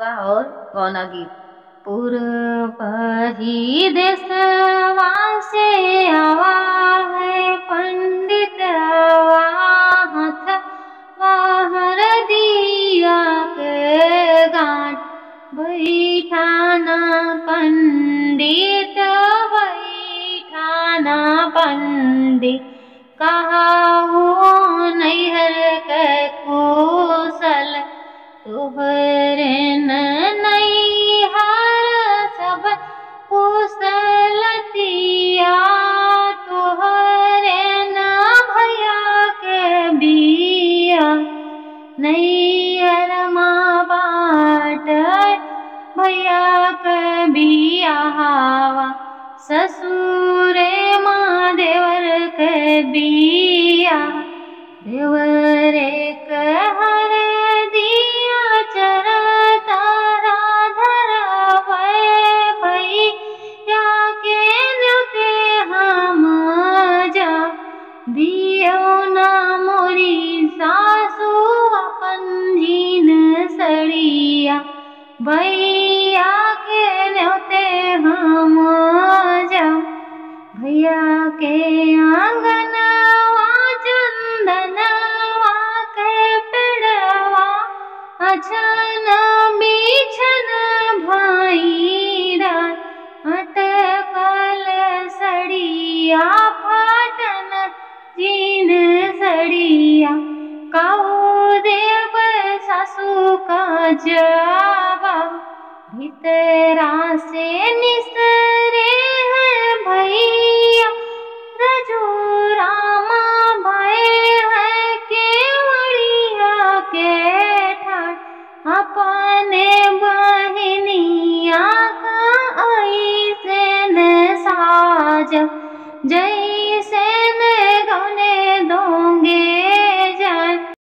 विवाह और गौना गीत पूर्वही देशवा से आवा है पंडित आवा हाथ बाहर दिया के गांठ बैठाना पंडित बैठाना पंडित कहा हो नैहर के कुशल तुहरे नैहर सब कुशलतिया तुहरे न भैया के बिया नैहर माँ बाट भैया के बिया हवा ससुरे माँ देवर के बिया देवरे के हर दिया चर तारा धरवे भैया के न्योते हम जा दियो ना मोरी सासू अपन जीन सड़िया भैया के न्योते हम जा भैया के आंगनवा चंदनवा के पेड़वा अछन बिछन भाईरा अटकल सड़िया फाटन जीन सड़िया काऊ देव सासू का जवाब भीतरा से निसरे हैं भैया रजूरामा भय है केवड़िया के ठाट अपने बहनिया का ऐसे न साज जय